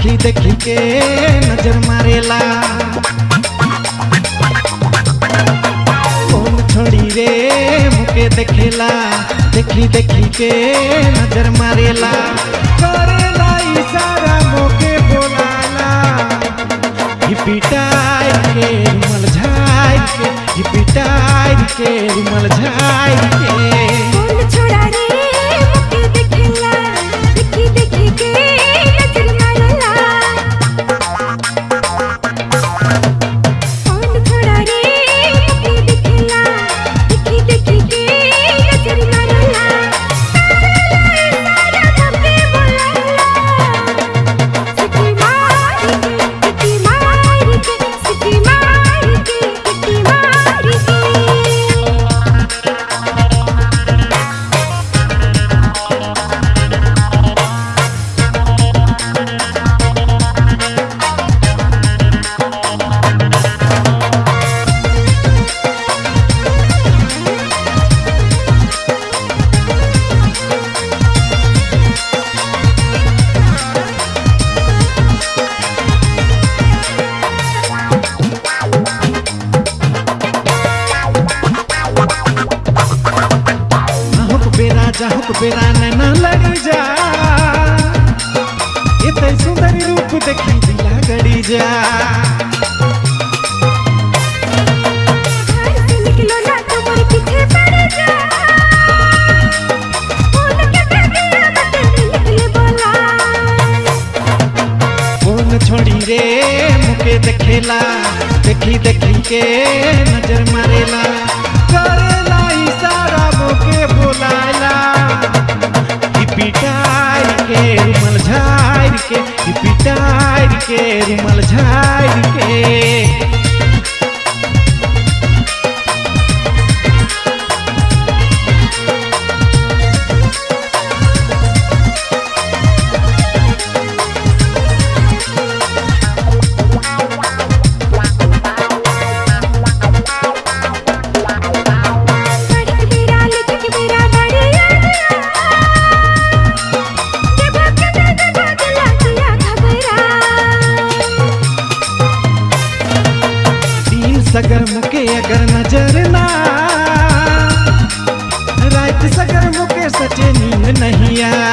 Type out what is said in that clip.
देखी देखी के नजर मारेला कौन छोड़ी रे मुके देखेला देखी देखी के नजर मारेला करेला इशारा मोके बोलाला हिपिटाई के रुमल झाई के हिपिटाई के रुमल झाई के कौन छोड़ा रे मुके देखेला देखी देखी के नजर मारला कौन छोड़ा रे मुके देखेला देखी देखी के नजर मारला सारा मुके बोलाला सिटी मार के सिटी मार के सिटी मार के सिटी मार के आहुक बेरा जाहुक बेरा नैना लड़ी जा एते सुंदर रूप देखी दिला गड़ी जा घर से निकलो ना तो मोर पीछे पड़ जा फोन के दे दिया बटन निकले बोला कौन छोड़ी रे मुके देखेला देखी देखी के नजर मारेला करेला इशारा मुके बोलाला हिपिटाई के रुमल झाड़ के हिपिटाई के रुमल झाड़ के सड़क बेरा लिखक बेरा बड़ी के भाग के दे दे बदला किया घबरा दिन सगर मुके अगर नजर ना रात सगर मुके सचे नींद नहीं आ